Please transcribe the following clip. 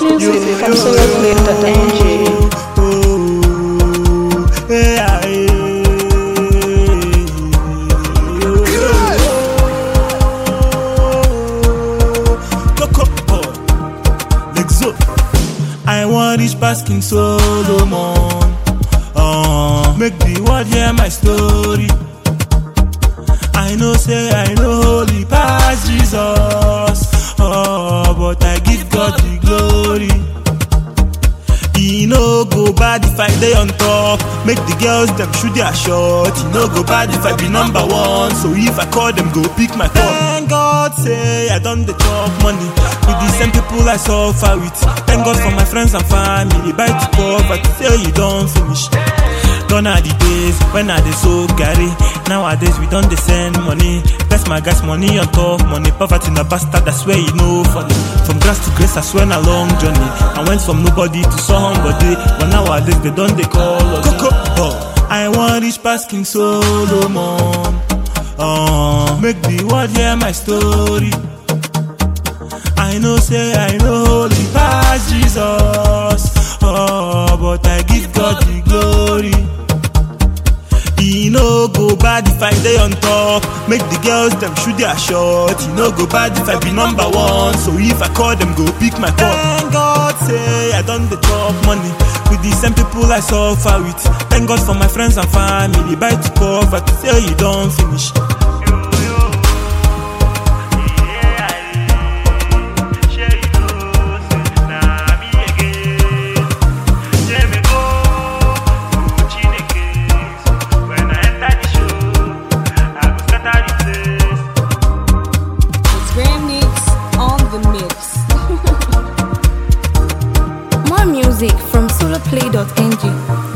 Music from soloplay.ng. I want reach past King Solomon. Uh, make the world hear my story. I know say I know holy past Jesus. Oh, but I give God the glory. E no go bad if I dey on top. Make the girls dem shoot their shot. E no go bad if I be number one. So if I call them, go pick my call. Thank God say I done the chop money with the same people I suffer with. Thank God for my friends and family. Buy to poverty say you don finish. Gone are the days when I dey so carry. Nowadays we don dey send money. Bless my guys money on top money. Poverty na bastard, I swear you know funny. From grass to grace, I swear na long journey. I went from nobody to somebody, but nowadays they don dey call us. Coco, oh. I want reach past King Solomon. Uh, make the world hear my story. I know say I know holy past Jesus. Oh, but I give God the glory. E no go bad if I dey on top. Make the girls dem shoot their shot. E no go bad if I be number one. So if I call them, go pick my call. Thank God say I done the chop money with the same people I suffer with. Thank God for my friends and family. Buy to poverty say you don finish. It's Grand Mix on the mix. More music from soloplay.ng.